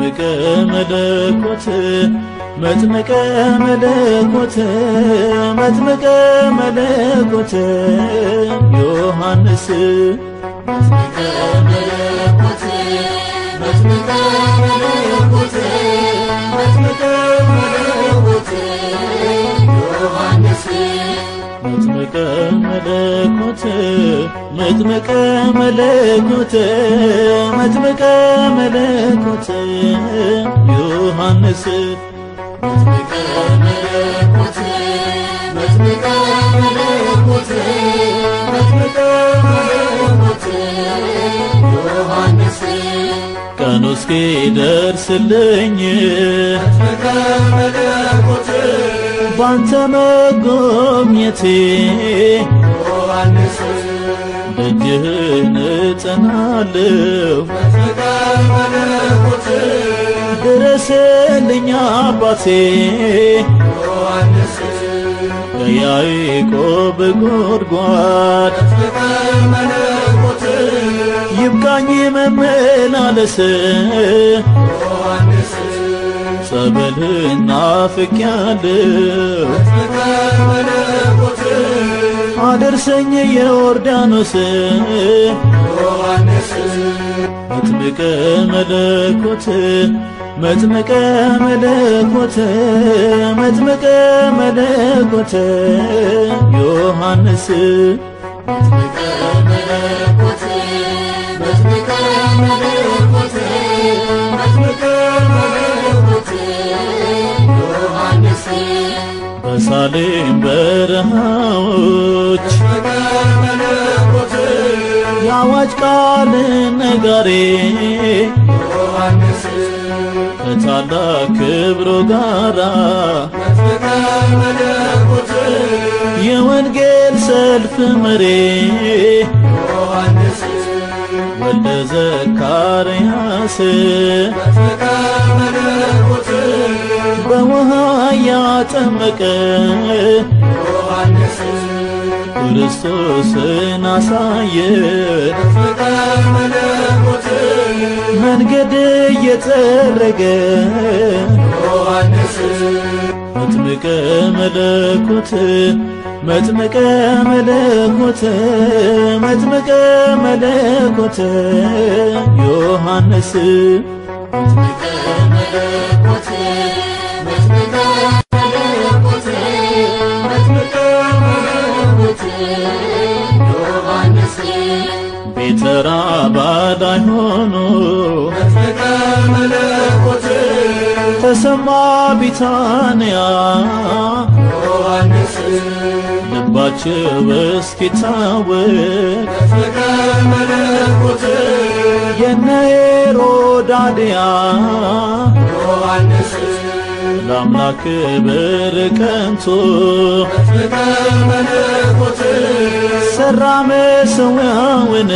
መጥምቀ መለኮት መጥምቀ መለኮት መጥምቀ መለኮት ዮሐንስ መጥምቀ መለኮት መጥምቀ መለኮት መጥምቀ መለኮት ዮሐንስ መጥምቀ መለኮት መጥምቀ መለኮት መጥምቀ መለኮት ዮሐንስ መጥምቀ መለኮት መጥምቀ መለኮት መጥምቀ መለኮት ዮሐንስ ቀኑ እስኪደርስልኝ መጥምቀ መለኮት ባንተ መጎብኘቴ ዮሐንስ ደጅህን እጸናለሁ መጥምቀ መለኮት ድረስልኝ አባቴ ዮሐንስ ከያዕቆብ ጎድጓድ መጥምቀ መለኮት ይብቃኝ መመላለስ ዮሐንስ ጸበልህን ናፍቄያለሁ መጥምቀ መለኮት አደርሰኝ የዮርዳኖስ ዮሐንስ መጥምቀ መለኮት መጥምቀ መለኮት መጥምቀ መለኮት ዮሐንስ መጥምቀ መለኮት መጥምቀ መለኮት መጥምቀ መለኮት ዮሐንስ በሳሌም በረሃዎች መጥምቀ መለኮት የአዋጅ ቃል ነጋሪ ዮሐንስ ከታላቅ ክብሮ ጋራ መጥምቀ መለኮት የወንጌል ሰልፍ መሪ ዮሐንስ ወልደ ዘካርያስ መጥምቀ መለኮት በውሃ ያጠመቀ ዮሐንስ ክርስቶስን አሳየ መጥምቀ መለኮት መንገድ እየጠረገ ዮሐንስ መጥምቀ መለኮት መጥምቀ መለኮት መጥምቀ መለኮት ዮሐንስ መጥምቀ መለኮት መጥምቀ መለኮት መጥምቀ መለኮት ዮሐንስ ቤተራ ባዳይ ሆኖ መጥምቀ መለኮት ተሰማ ቢታንያ ዮሐንስ ልባቸው እስኪታወቅ መጥምቀ መለኮት የነ ሄሮዳድያ ዮሐንስ ለአምላክ ክብር ቀንቶ መጥምቀ መለኮት ሰራ መሠዊያውን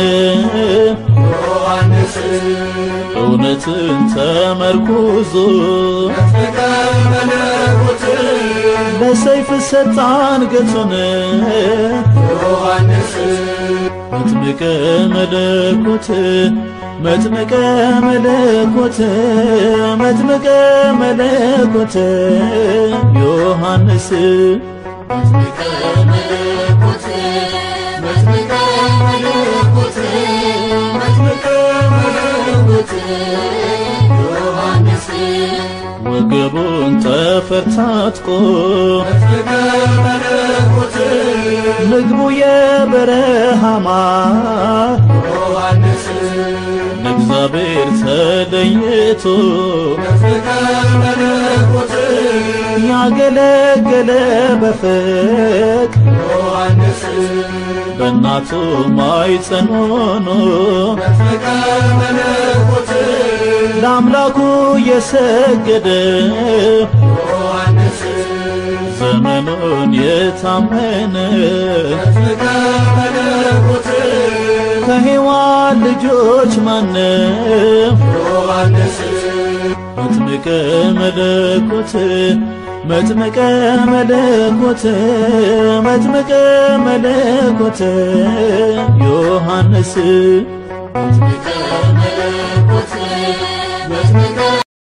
ዮሐንስ እውነትን ተመርኩዞ መጥምቀ መለኮት ለሰይፍ ሰጣ አንገቱን ዮሐንስ መጥምቀ መለኮት መጥምቀ መለኮት መጥምቀ መለኮት ዮሐንስ መጥምቀ መለኮት መጥምቀ መለኮት መጥምቀ መለኮት ዮሐንስ ወገቡን ጠፈር ታጥቆ መጥምቀ መለኮት ምግቡ የበረሃ ማር ዮሐንስ ለእግዚአብሔር ተለይቶ መጥምቀ መለኮት ያገለገለ በፍቅ ዮሐንስ በእናቱ ማኅፀን ሆኖ መጥምቀ መለኮት ለአምላኩ የሰገደ ዮሐንስ ዘመኑን የታመነ መጥምቀ መለኮት ከሔዋን ልጆች ማነው ዮሐንስ መጥምቀ መለኮት መጥምቀ መለኮት መጥምቀ መለኮት ዮሐንስ መጥምቀ መለኮት መጥምቀ